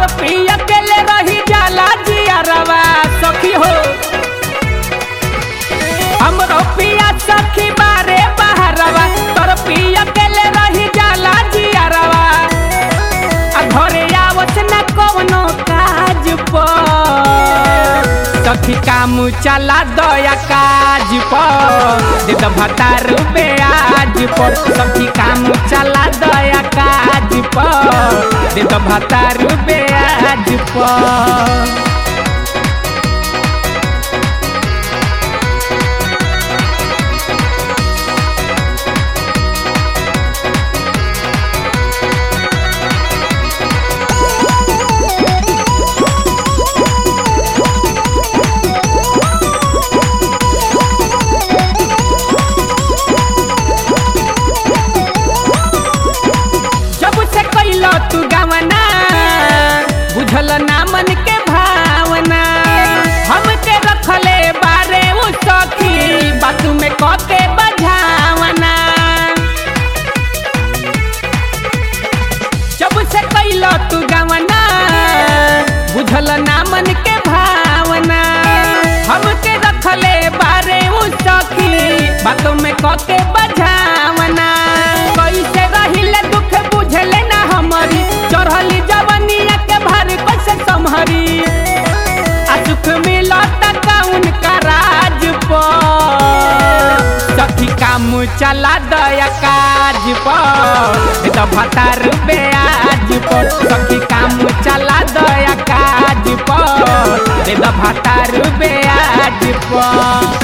पिया अकेले रही जाला जियारवा सखी हो हमरो पिया सखी बारे बहरवा तोर पिया अकेले रही जाला जियारवा आ घरे आवत न कवनो काज पर सखी काम चला दया काज पर दे द भतार ब्याज पर सखी काम चला दया काज पर दे द भतार ब्याज पर जब से कैलो तू गवना बुझल ना मन के भावना हमके रखले बारे उ सखी बात में कके बझावना जब से कैलो तू गवना बुझल ना मन के भावना हमके रखले बारे उ सखी बात में कके बझावना कैसे रहिले दुख बुझले ना हमारी चढ़ली जवनिया के भार कैसे संभरी आ सुख मिलत कौन का राज पर सखी काम चला दया काज पर तो भतार ब्याज पर सखी काम चला दया काज पर तो भतार ब्याज पर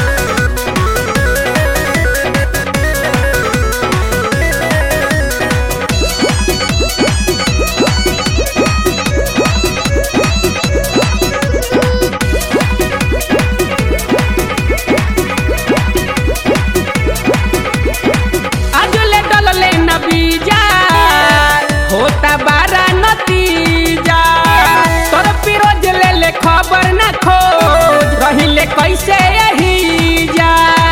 आजुले डलले न बीजा होता बारा नतीजा तोर पिरोज ले ले खबर न खोज रहिले कैसे यही जा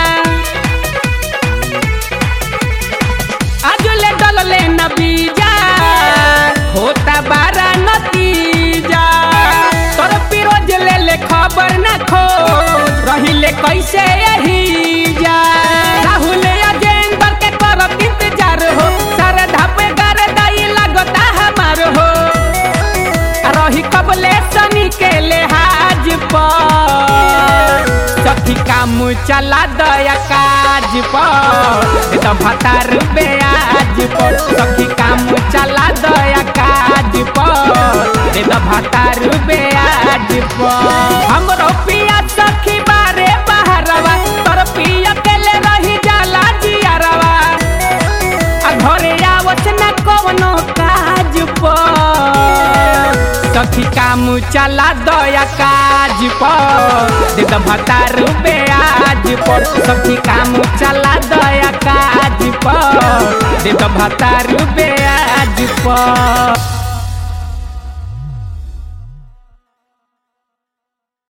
आजुले डलले न बीजा होता बारा नतीजा तोर पिरोज ले ले खबर न खोज रहिले कैसे यही जा राहुल अजेंद्र के करत इंतजार हो सरधा पे गर दाई लगता हमार हो आ रही कबले सनी के लिहाज पर सखी काम चला दया काज पर तो भतार ब्याज पर सखी काम चला दया काज पर तो भतार ब्याज पर हमरो पिया सखी बारे बहरवा तोर पिया के ले रही जाला जियारवा आ घरे आवत न कवनो काज पर सखी काम चला दया काज पर दे द भतार ब्याज पर सखी काम चला दया काज पर दे द भतार ब्याज पर